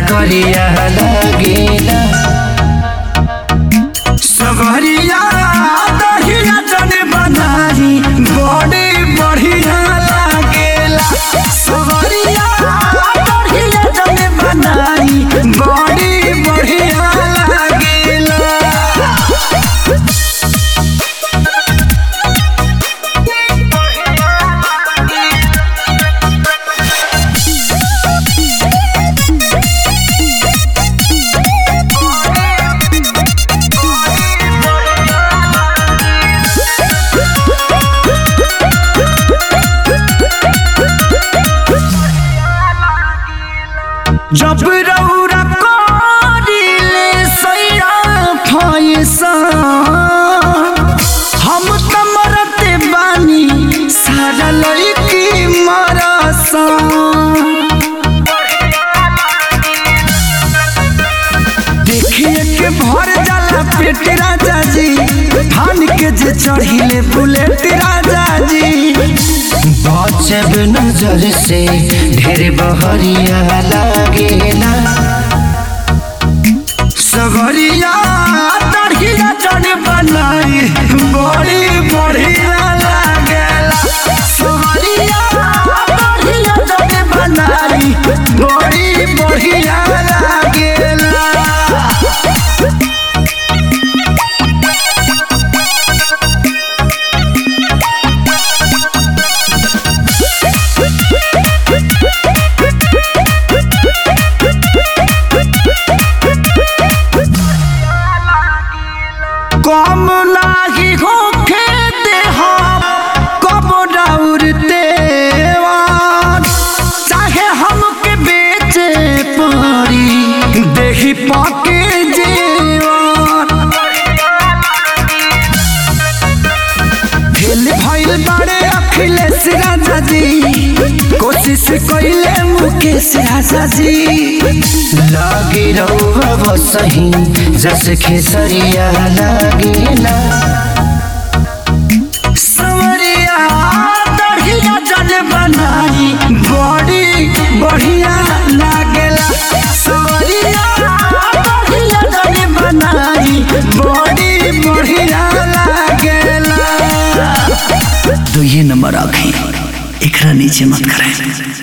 करिया लगेला सवरिया दहिया जन बनाई बड़ी बढ़िया लागेला सवरिया दहिया जन बनाई बड़ी बढ़िया लागेला जब रौरा करिले सैरा फैसा हम त मरते बानी सारा लड़की मरसा देखिए के भर जाला पेट राजा जी धान के जे चढ़िले बुलेट राजा जी बचब नजर से ढेर बहरिया लागेला सगरिया तड़िया जन बनाई बड़ी बढ़िया लागेला सगरिया तड़िया जन बनाई बड़ी बढ़िया लागेला कम नाही होखे देहा कब डाउरते चाहे हमके बेचे पड़ी देही पाके जेवान फेल भइल बारे अखिलेश राजा जी कोशिश कइले मुकेश राजा जी लागे रहुआ सही जस खेसरिया लागेला सवरिया दढ़िया जल बनाई बड़ी बढ़िया लागेला सवरिया दढ़िया जल बनाई बड़ी बढ़िया लागेला तो ये नंबर आखे एकरा नीचे मत करें